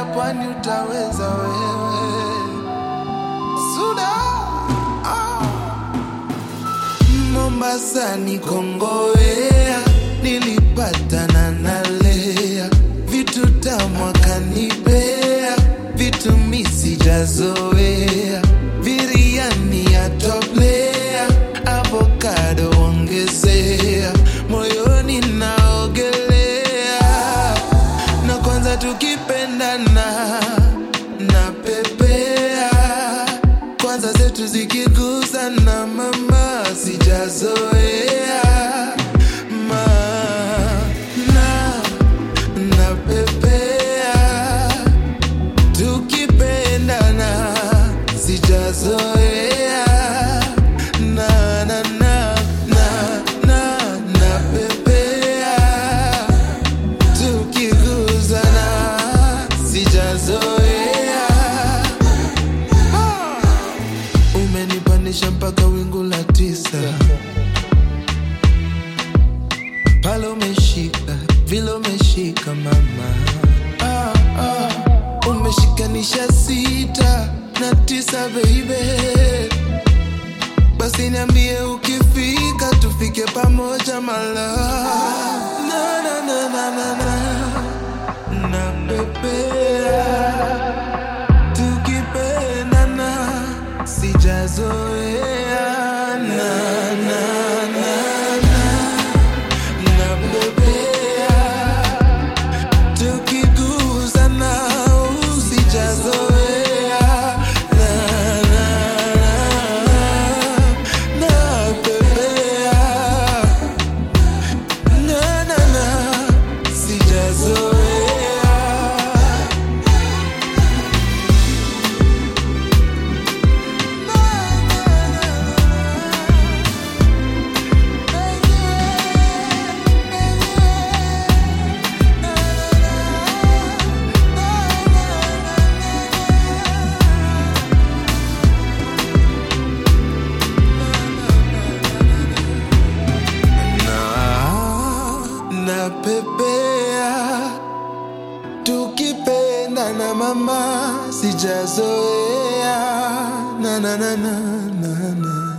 ya pwani utaweza wewe Suda ah. Mombasa ni Kongowea, nilipatana na Lea, vitu tamu akanipea, vitu mi sijazoea, biriani ya toplea, avocado ongezea, moyoni naogelea, na kwanza tukipendana na pepea kwanza zetu zikigusana mama sijazoea ma na napepea tukipendana sijazoea na na na na na napepea tukigusana sijazoea umenipandisha mpaka wingu la tisa pale umeshika vile umeshika mama ah, ah. umeshikanisha sita na tisa baby basi niambie ukifika tufike pamoja mala na, na, na, na, na, na. na pepea tukipendana sijazoea na na na na na bebea tukigusana usijazoea na na na na bebea na na na sijazoea na napepea tukipendana mama sijazoea na na na na na na